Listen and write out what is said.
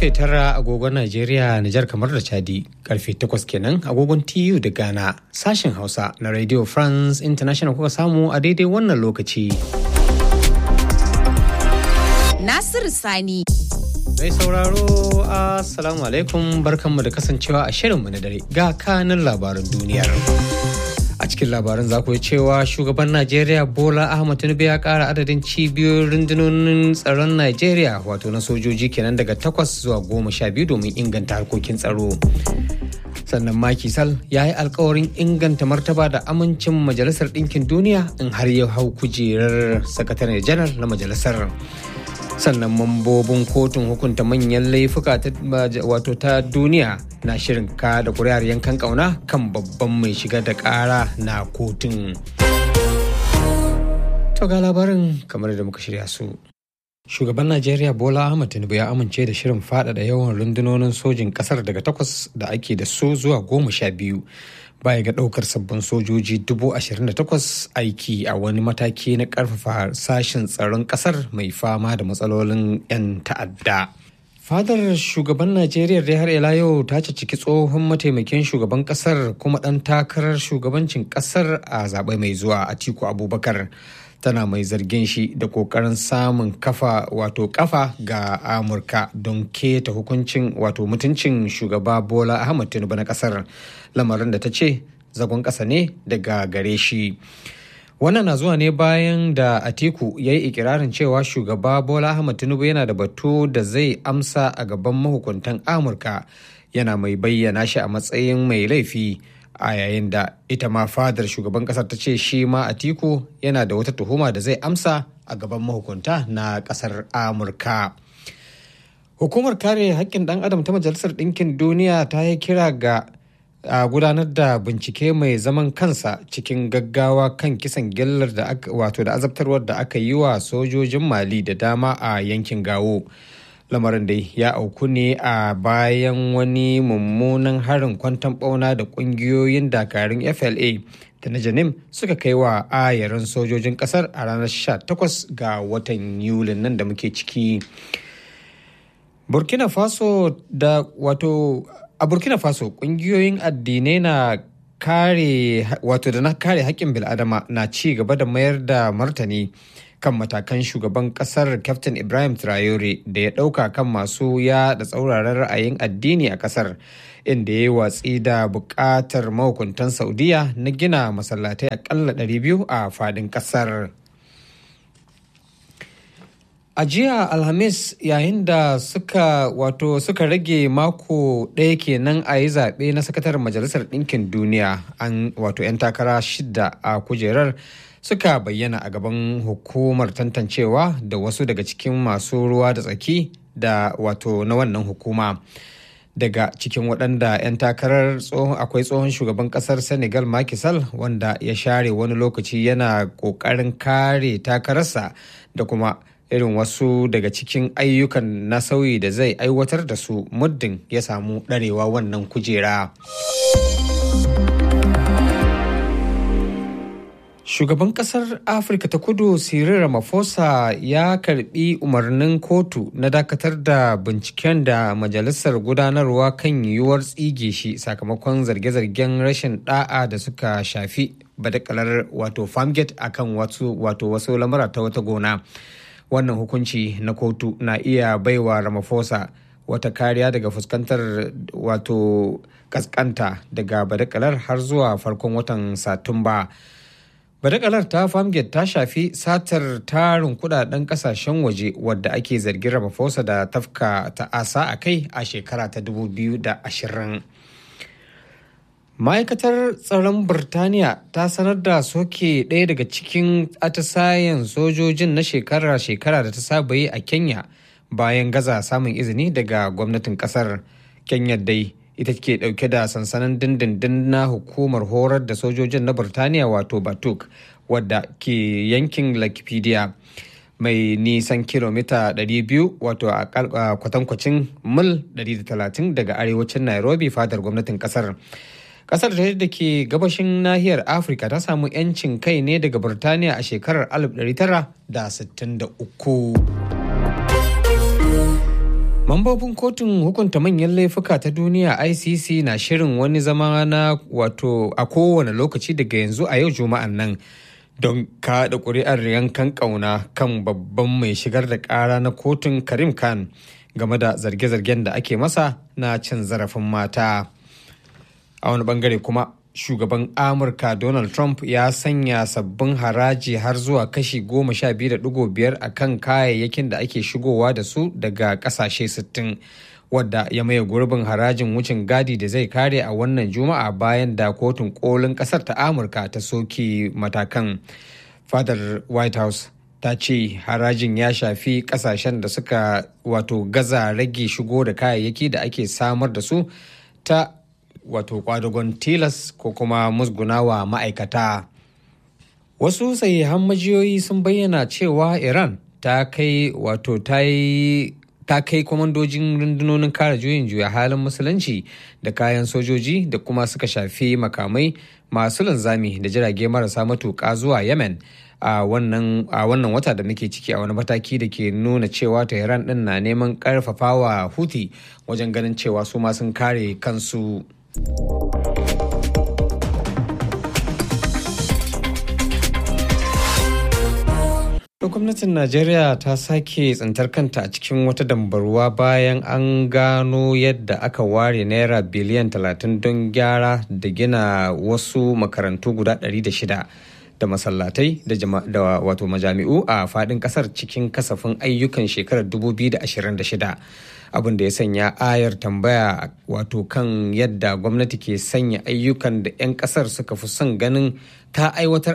karfe tara agogon Najeriya, Nijar kamar da Chadi, karfe takwas kenan agogon TU da Ghana, sashen Hausa na Radio France International kuka samu a daidai wannan lokaci. Nasiru Sani. Mai sauraro, Assalamu alaikum barkanmu da kasancewa a shirinmu na dare ga kanin labaran duniyar. a cikin labaran za ku cewa shugaban najeriya bola ahmad tinubu ya kara adadin cibiyoyin rundunonin tsaron najeriya wato na sojoji kenan daga takwas zuwa goma sha biyu domin inganta harkokin tsaro sannan maki sal ya yi alkawarin inganta martaba da amincin majalisar ɗinkin duniya in har ya hau kujerar sakataren janar na majalisar sannan mambobin kotun hukunta manyan laifuka wato ta duniya na shirin ka da kuri'ar yankan kauna kan babban mai shiga da kara na kotun to ga labarin kamar da muka shirya su shugaban najeriya bola ahmad tinubu ya amince da shirin faɗaɗa yawan rundunonin sojin ƙasar daga takwas da ake da su zuwa goma sha biyu baya ga ɗaukar sabbin sojoji dubu ashirin da takwas aiki a wani mataki na ƙarfafa sashen tsaron ƙasar mai fama da matsalolin 'yan ta'adda. fadar shugaban najeriya dai har ila yau ta ciki tsohon mataimakin shugaban kasar kuma ɗan takarar shugabancin kasar a zaɓe mai zuwa atiku abubakar tana mai zargin shi da kokarin samun kafa wato kafa ga amurka don keta hukuncin wato mutuncin shugaba bola ahmad tinubu na kasar lamarin da ta ce zagon ƙasa ne daga gare shi wannan na zuwa ne bayan da atiku ya yi ikirarin cewa shugaba bola ahmad tinubu yana da batu da zai amsa a gaban mahukuntan amurka yana mai bayyana shi a matsayin mai laifi a yayin da ita ma fadar shugaban kasar ta ce shi ma atiku yana da wata tuhuma da zai amsa a gaban mahukunta na kasar amurka hukumar kare haƙƙin ɗan adam ta majalisar ɗinkin duniya ta yi kira ga a gudanar da bincike mai zaman kansa cikin gaggawa kan kisan gillar da aka wato da azabtarwar da aka yi wa sojojin mali da dama a yankin gawo lamarin dai ya auku ne a bayan wani mummunan harin kwantan bauna da kungiyoyin dakarun fla da na janim suka kai wa ayarin sojojin kasar a ranar 18 ga watan yulin nan da muke ciki burkina faso da wato a burkina faso kungiyoyin addinai na kare wato da na kare haƙƙin bil'adama na ci gaba da mayar da martani kan matakan shugaban kasar captain ibrahim traore da ya ɗauka kan masu ya da tsauraran ra'ayin addini a kasar inda ya yi watsi da buƙatar mahukuntan saudiya na gina masallatai akalla 200 a fadin kasar A jiya Alhamis yayin da suka wato suka rage mako ɗaya kenan a yi zaɓe na sakataren Majalisar Ɗinkin Duniya an wato 'yan takara shida a kujerar suka bayyana a gaban hukumar tantancewa da wasu daga cikin masu ruwa da tsaki da wato na wannan hukuma. Daga cikin waɗanda 'yan takarar akwai tsohon shugaban ƙasar Senegal Macky Sall wanda ya share wani lokaci yana ƙoƙarin kare takararsa da kuma irin wasu daga cikin ayyukan na sauyi da zai aiwatar da su muddin ya samu ɗarewa wannan kujera. Shugaban kasar Afirka ta kudu Cyril Ramaphosa ya karbi umarnin kotu na dakatar da binciken da majalisar gudanarwa kan yiwuwar tsige shi sakamakon zarge-zargen rashin da'a da suka shafi badakalar wato farmgate akan wato wasu lamura ta wata gona. wannan hukunci na kotu na iya baiwa ramaphosa wata kariya daga fuskantar wato kaskanta daga badakalar har zuwa farkon watan satumba badakalar ta farmgate ta shafi satar tarin kudaden kasashen waje wadda ake zargin ramaphosa da tafka ta'asa a kai a shekara ta 2020 ma'aikatar tsaron birtaniya ta sanar da soke ɗaya daga cikin atisayen sojojin na shekara-shekara da ta saba yi a kenya bayan gaza samun izini daga gwamnatin kasar kenya dai ita ke ɗauke da sansanin dindindin na hukumar horar da sojojin na birtaniya wato batuk wadda ke yankin lakipedia mai nisan kilomita 200 wato a kwatankwacin mil 130 daga arewacin nairobi fadar gwamnatin kasar kasar da ke gabashin nahiyar afirka ta samu 'yancin kai ne daga birtaniya a shekarar 1963 Mambobin kotun hukunta manyan laifuka ta duniya ICC na shirin wani zama na wato a kowane lokaci daga yanzu a yau juma'an nan don kaɗa ƙuri'ar yankan ƙauna kan babban mai shigar da ƙara na kotun Karim Khan game da zarge-zargen da ake masa na cin zarafin mata. A wani bangare kuma shugaban amurka donald trump ya sanya sabbin haraji har zuwa kashi goma sha biyu da digo biyar a kan kayayyakin da ake shigowa da su daga kasashe sittin wadda ya maye gurbin harajin wucin gadi da zai kare a wannan juma'a bayan da kotun kolin kasar ta amurka ta soke matakan fadar white house ta ce harajin ya shafi kasashen da suka wato gaza rage shigo da kayayyaki da ake samar da su ta wato kwadagon tilas ko kuma musgunawa ma'aikata wasu sahihan majiyoyi sun bayyana cewa iran ta kai wato ta yi ta kai kwamandojin rundunonin kare juyin juya halin musulunci da kayan sojoji da kuma suka shafi makamai masu linzami da jirage marasa matuƙa zuwa yemen a wannan wata da muke ciki a wani mataki da ke nuna cewa tehran din na neman karfafawa huti wajen ganin cewa su ma sun kare kansu gwamnatin najeriya ta sake tsintar kanta a cikin wata dambarwa bayan an gano yadda aka ware naira biliyan 30 don gyara da gina wasu makarantu guda 600 da masallatai da wato majami'u a fadin kasar cikin kasafin ayyukan shekarar 2026 abin da ya sanya ayar tambaya wato kan yadda gwamnati ke sanya ayyukan da 'yan kasar suka fi son ganin ta aiwatar